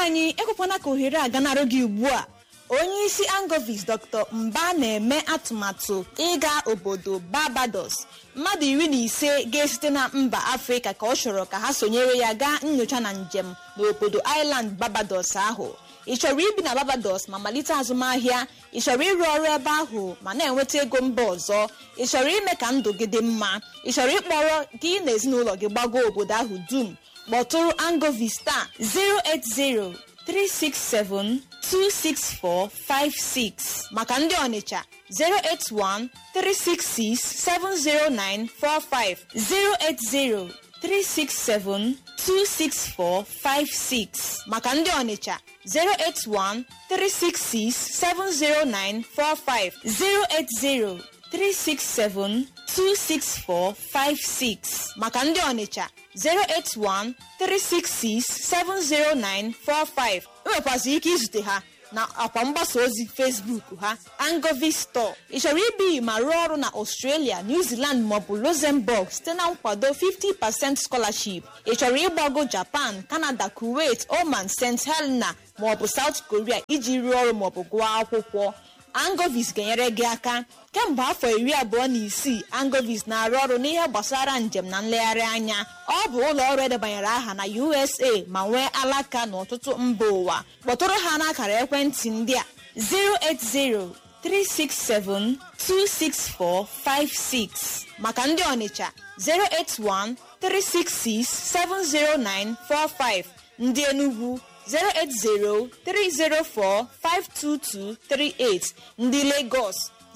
anyị ekwekwana ka ohere a ganarụ gị ugbu a onye isi angovis dr mba na-eme atụmatụ ịga obodo barbados mmadụ iri na ise ga-esite na mba afrịka ka ọ chọrọ ka ha sonyere ya gaa nyocha na njem n'obodo island barbados ahụ ị chọrọ ibi na barbados ma malite azụmahịa ị chọrọ ịrụ ọrụ ebe ahụ ma na-enweta ego mba ọzọ ị chọrọ ime ka ndụ gị dị mma ị chọrọ ịkpọrọ gị na ezinụlọ gị gbago obodo ahụ dum kpọtụrụ angovista 080 367 26456 maka ndị ọnịcha 081 366 70945 080 367 26456 maka ndị ọnịcha 081 366 70945 080 367 26456 maka ndị ọnịcha 081 366 70945 enwekwazị ike izute ha na akwa mgbasa ozi facebook ha angovi store ị chọrọ ibi ma rụọ ọrụ na australia new zealand maọbụ luxembourg site na nkwado 50% scholarship ị chọrọ ịgbago japan canada kuwait oman st helena maọbụ south korea iji rụọ ọrụ maọbụ gụọ akwụkwọ angovis ga-enyere gị aka kemgbe afọ iri abụọ na isii angovis na-arụ ọrụ n'ihe gbasara njem na nlegharị anya ọ bụ ụlọ ọrụ edebanyere aha na usa ma nwee alaka n'ọtụtụ mba ụwa kpọtụrụ ha n'akara ekwentị ndị a 08036726456 maka ndị ọnịcha 08136670945 ndị enugwu 08030452238 ndị Lagos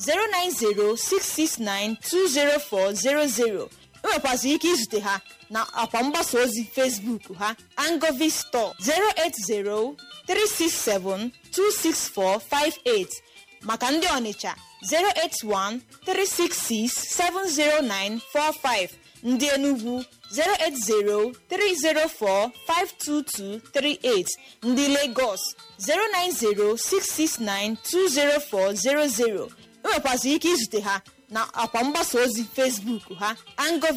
09066920400 enwekwazị ike izute ha na akwa mgbasa ozi Facebook ha Angovi Store 08036726458 maka ndị Ọnịcha 08136670945 ndị Enugu 08030452238 ndị Lagos 09066920400 enwekwazị ike izute ha na akwa mgbasa ozi Facebook ha Angovi